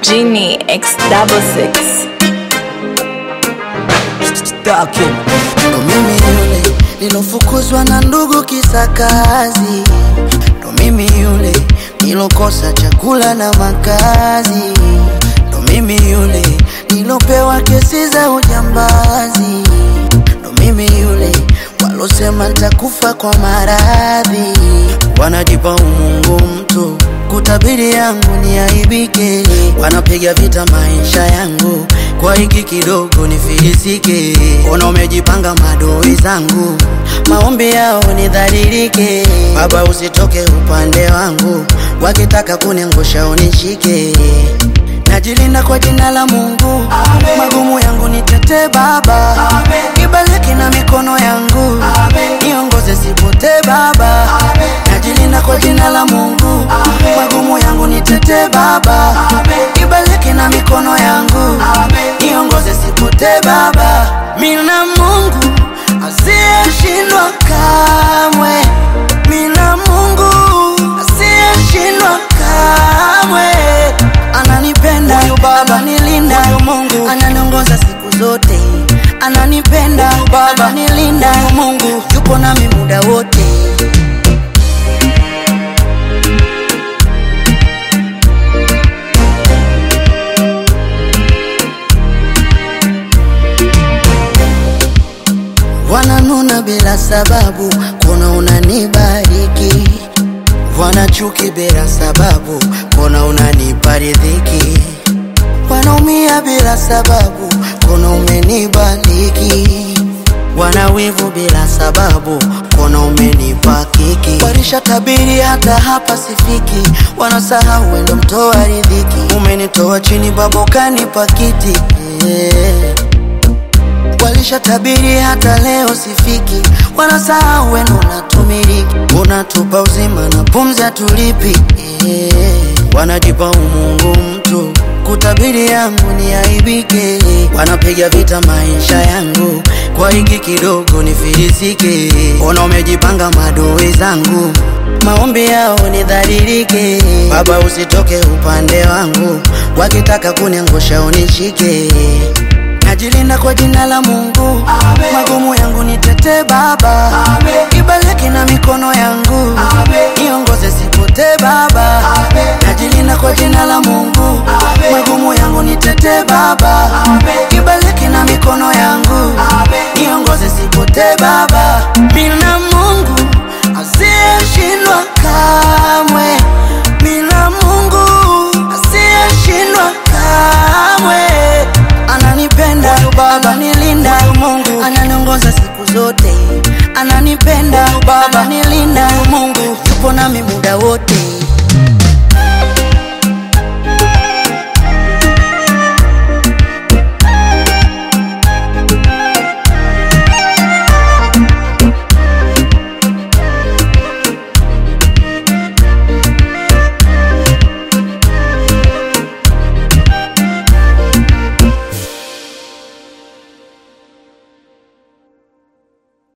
Genie X double six. Stacking. Ndo mimi yule nilofukuzwa na ndugu kisa kazi, ndo mimi yule nilokosa chakula na makazi, ndo mimi yule nilopewa kesi za ujambazi, ndo mimi yule walosema nitakufa kwa maradhi, wanajipa umungu mtu kutabiri yangu ni aibike, wanapiga vita maisha yangu kwa hiki kidogo nifilisike. Ona umejipanga madoi zangu, maombi yao nidhalilike. Baba usitoke upande wangu, wakitaka kuniangusha unishike. Najilinda kwa jina la Mungu, magumu yangu nitete Baba, ibaliki na mikono yangu, niongoze sipotee Baba. Najilinda kwa jina la Mungu, magumu yangu nitete Baba, ibaliki na mikono yangu, niongoze sipotee Baba. Mina Mungu asiyeshindwa kamwe, mina Mungu asiyeshindwa kamwe ananipenda ananilinda Mungu ananiongoza siku zote ananipenda Baba ananilinda Mungu yupo nami muda wote wananuna bila sababu kuna unanibariki wanachuki bila sababu kuna unanipa riziki wanaumia bila sababu kuna umenibariki wanawivu bila sababu kuna umenipa kiki warisha tabiri hata hapa sifiki wanasahau wendo mtoa riziki umenitoa chini babokani pakiti yeah. Walisha tabiri hata leo sifiki, wanasahau wenu unatumiliki, unatupa uzima na pumzi hatulipi yeah. Wanajipa umungu mtu kutabiri yangu ni aibike, wanapiga vita maisha yangu kwa hiki kidogo nifilisike. Ona umejipanga madoi zangu, maombi yao nidhalilike. Baba usitoke upande wangu, wakitaka kuniangusha unishike Najilinda kwa jina la Mungu, magumu yangu nitete Baba, ibaliki na mikono yangu, niongoze sipotee Baba. Najilinda kwa jina la Mungu, magumu yangu nitete Baba, ibaliki na mikono yangu, niongoze sipotee Baba. Mina Mungu asiyeshindwa kamwe, mina Mungu asiyeshindwa kamwe ananipenda Baba, ananilinda Mungu, ananiongoza siku zote, ananipenda Baba, ananilinda Mungu, yupo nami muda wote.